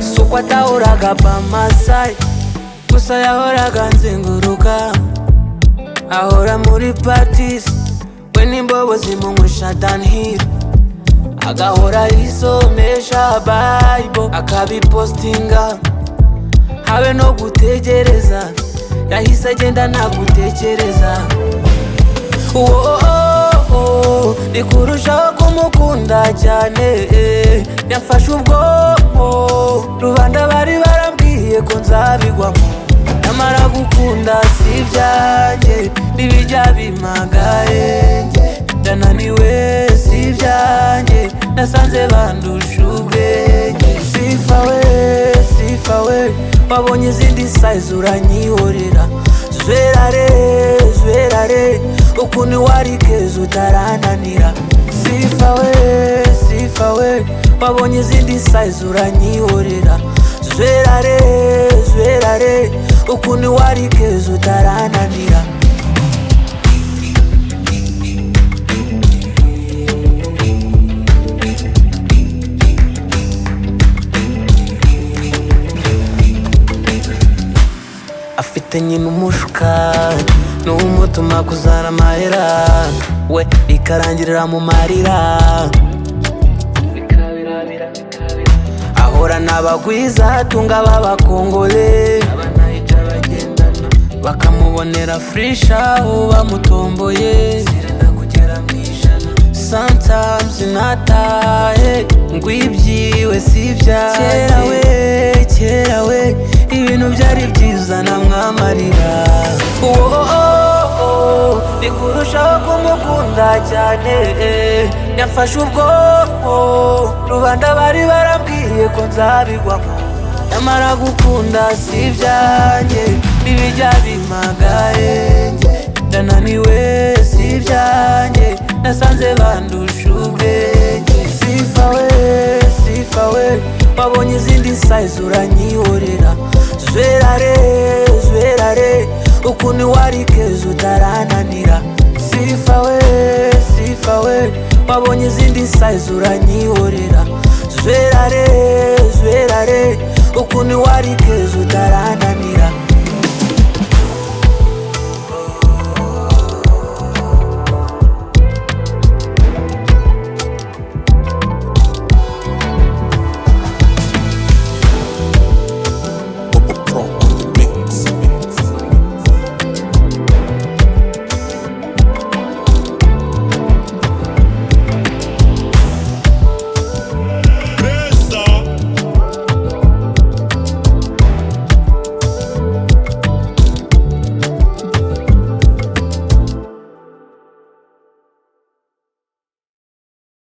suko atahoraga pamasai gusa yahoraga nzenguruka ahora muri patisi we n'imbobo zimunywesha danhiri agahora yisomesha bayibo akabipostinga habe no gutegereza yahise agenda nta gutekereza Wooo, ni kurushaho kumukunda cyane eh, yafashe ubwoko rubanda bari barambwiye ko nzabigwamo nyamara gukunda si ibyanjye n'ibijya bimagaye njye ndananiwe si ibyanjye nasanze bandusha ubwenge sifa we sifa we wabonye izindi sayizi uranyihorera zwerare zwerare ukuntu wari keza utarananira sifa we sifa we wabonye izindi sayizi uranyihorera zwerare zwerare ukuntu wari keza utarananira afite nyina umushuka n'umutuma kuzana amahera we bikarangirira mu marira ahora n'abagwiza atunga b'abakongole bakamubonera furisha ubu bamutomboye sometimes natahe ngwibyiwe si ibyaye kera we kera we ibintu byari byiza namwamarira Wooo, ni kurushaho kumukunda cyane eh, yafashe ubwoko rubanda bari barambwiye ko nzabigwamo nyamara gukunda si ibyanjye n'ibijya bimagaye njye ndananiwe si ibyanjye nasanze bandusha ubwenge sifa we sifa we wabonye izindi sayizi uranyihorera zwerare zwerare ukuntu wari keza utarananira sifa we sifa we wabonye izindi sayizi uranyihorera zwerare zwerare ukuntu wari keza utarananira